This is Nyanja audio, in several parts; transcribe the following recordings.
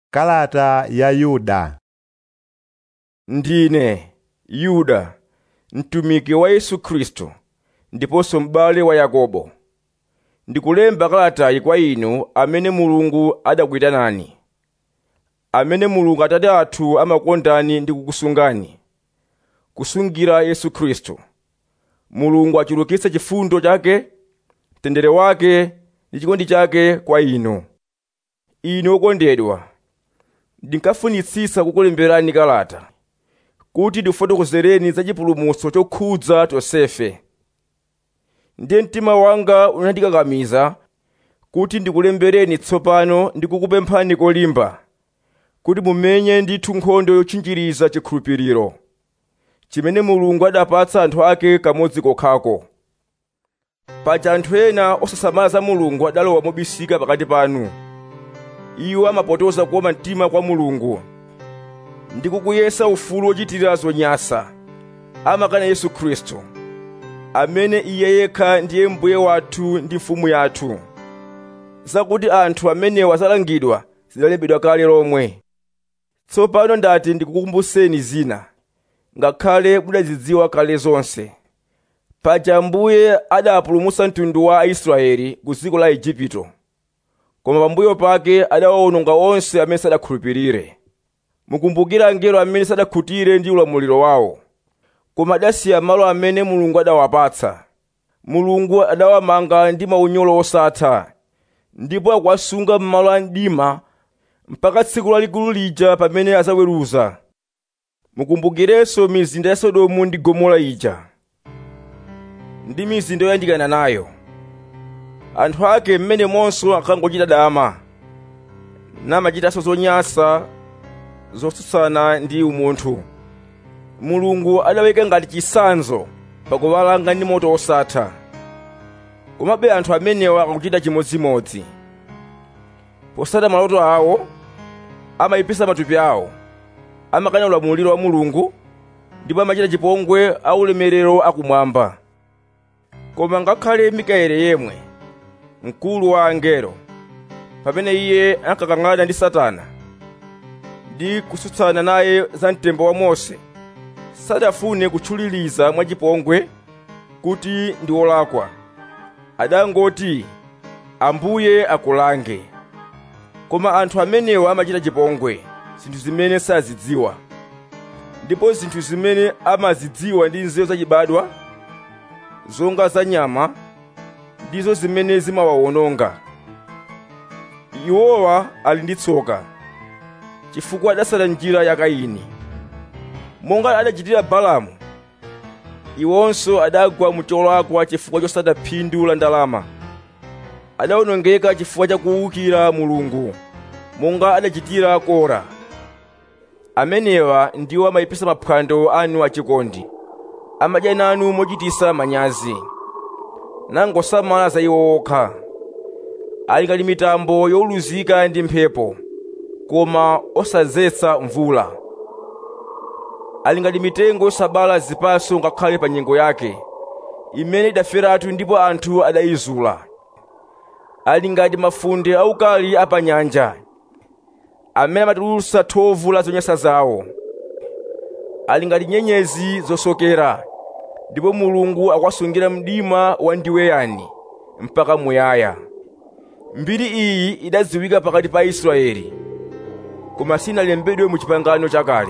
Kalata ya Yuda Ndine Yuda, mtumiki wa Yesu Khristu ndiponso m'bale wa Yakobo. Ndikulemba kalatayi kwa inu amene Mulungu adakuyitanani, amene Mulungu Atate athu amakukondani ndi kukusungani, kusungira Yesu Khristu. Mulungu achulukitse chifundo chake, mtendere wake ndi chikondi chake kwa inu. Inu okondedwa, ndinkafunitsitsa kukulemberani kalata kuti ndikufotokozereni za chipulumutso chokhudza tonsefe. Ndiye mtima wanga unandikakamiza kuti ndikulembereni tsopano ndi kukupemphani kolimba kuti mumenye ndithu nkhondo yotchinjiriza chikhulupiriro chimene Mulungu adapatsa anthu ake kamodzi kokhako. Paja anthu ena osasamala za Mulungu adalowa mobisika pakati panu. Iwo amapotoza kuoma mtima kwa Mulungu ndi kukuyesa ufulu wochitira zonyansa. Amakana Yesu Khristu, amene Iye yekha ndiye Mbuye wathu ndi Mfumu yathu. Zakuti anthu amenewa azalangidwa zidalembedwa kale lomwe. Tsopano ndati ndikukumbuseni zina, ngakhale mudazidziwa kale zonse. Paja Ambuye adapulumutsa mtundu wa Aisraeli ku dziko la Igupto, koma pambuyo pake adawawononga onse amene sadakhulupirire. Mukumbukira angelo amene sadakhutire ndi ulamuliro wawo, koma adasiya malo amene Mulungu adawapatsa. Mulungu adawamanga ndi maunyolo osatha, ndipo akuwasunga m'malo a mdima mpaka tsiku lalikulu lija pamene azaweruza. Mukumbukirenso mizinda ya Sodomu ndi Gomora ija, ndi mizinda yoyandikana nayo. Anthu ake m'menemonso akangochita dama, namachitanso zonyansa zotsutsana ndi umunthu. Mulungu adaweka ngati chitsanzo pakuwalanga ndi moto osatha. Komabe anthu amenewa akuchita chimodzimodzi. Posata maloto awo, amayipisa matupi awo, amakana ulamuliro wa Mulungu, ndipo amachita chipongwe a ulemerero akumwamba. Koma ngakhale Mikaeli yemwe, mkulu wa angelo, pamene iye ankakang'ana ndi Satana, ndi kutsutsana naye za mtembo wa Mose, sadafune kutchuliliza mwachipongwe kuti ndi wolakwa. Adangoti, Ambuye akulange. Koma anthu amenewa amachita chipongwe, zinthu zimene sazidziwa. Ndipo zinthu zimene amazidziwa ndi nzeru zachibadwa, zonga za nyama, ndizo zimene zimawawononga. Iwowa ali ndi tsoka, chifukwa adasala njira ya Kaini. Monga adachitira Balaamu, iwonso adagwa mu cholakwa chifukwa chosada phindu la ndalama. Adawonongeka chifukwa cha kuwukira Mulungu, monga adachitira Kora. Amenewa ndiwo amayipisa maphwando anu achikondi, amadya nanu mochititsa manyazi, nangosamala za iwo okha. Ali ngati mitambo yowuluzika ndi mphepo, koma osadzetsa mvula. Ali ngati mitengo yosabala zipatso ngakhale pa nyengo yake, imene idaferatu ndipo anthu adayizula. Ali ngati mafunde aukali a pa nyanja, amene amatulutsa thovu la zonyansa zawo. Ali ngati nyenyezi zosokera, ndipo Mulungu akuwasungira mdima wandiweyani mpaka muyaya. Mbiri iyi idadziwika pakati pa Israeli, koma sinalembedwe mu chipangano chakale.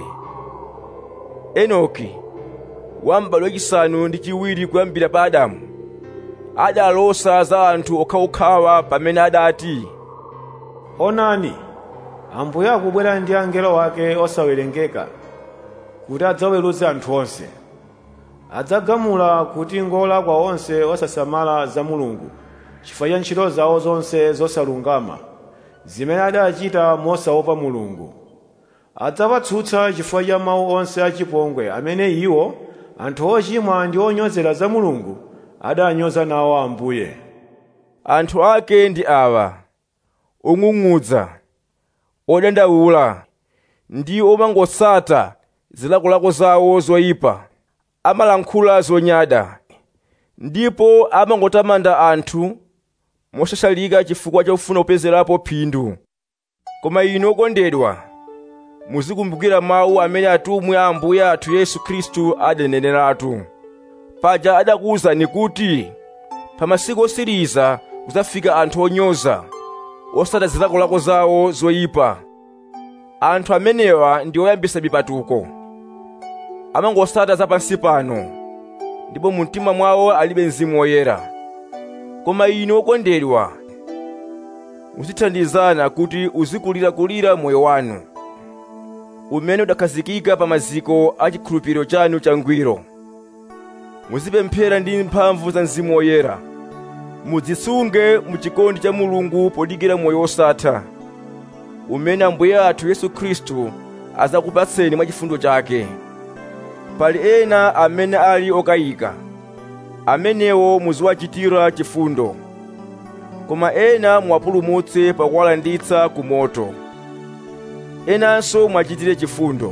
Enoki, wa m'bado wachisanu ndi chiwiri kuyambira pa Adamu, adalosa za anthu okhaokhawa pamene adati, Onani, Ambuye akubwera ndi angelo wake osawerengeka kuti adzaweruze anthu onse. Adzagamula kuti ngolakwa onse osasamala za Mulungu chifukwa cha ntchito zawo zonse zosalungama zimene adachita mosaopa Mulungu. Adzawatsutsa chifukwa cha mawu onse achipongwe amene iwo anthu ochimwa ndi onyozera za Mulungu adanyoza nawo Ambuye. anthu ake ndi awa, ong'ung'udza, odandaula, ndi omangotsata zilakolako zawo zoyipa, amalankhula zonyada, ndipo amangotamanda anthu moshashalika chifukwa chofuna kupezerapo phindu. koma inu okondedwa muzikumbukira mawu amene atumwi a ambuye athu yesu khristu adaneneratu paja adakuwuzani kuti pa masiku osiriza kudzafika anthu onyoza osata zilakolako zawo zoyipa anthu amenewa ndi oyambisa mipatuko amangosata zapansi pano ndipo mu mtima mwawo alibe mzimu woyera koma inu okondedwa muzithandizana kuti uzikulirakulira moyo wanu umene udakhazikika pa maziko a chikhulupiriro chanu changwiro muzipemphera ndi mphamvu za mzimu woyera mudzisunge mu chikondi cha mulungu podikira moyo wosatha umene ambuye athu yesu khristu azakupatseni mwa chifundo chake pali ena amene ali okayika amenewo muziwachitira chifundo koma ena muwapulumutse pakuwalanditsa ku moto enanso mwachitire chifundo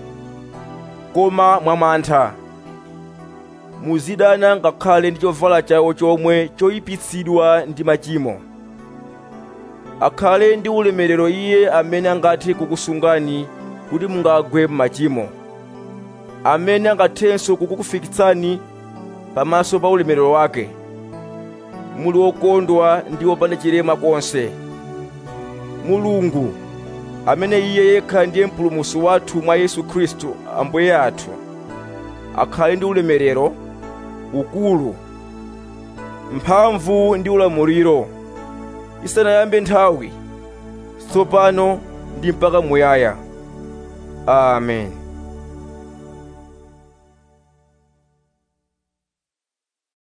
koma mwamantha muzidana ngakhale ndi chovala chawo chomwe choyipitsidwa ndi machimo akhale ndi ulemerero iye amene angathe kukusungani kuti mungagwe m'machimo amene angathenso kukufikitsani pamaso pa ulemerero wake muli wokondwa ndi wopanda chilema konse mulungu amene iye yekha ndiye mpulumutsi wathu mwa yesu khristu ambuye athu akhale ndi ulemerero ukulu mphamvu ndi ulamuliro isanayambe nthawi tsopano ndi mpaka muyaya amen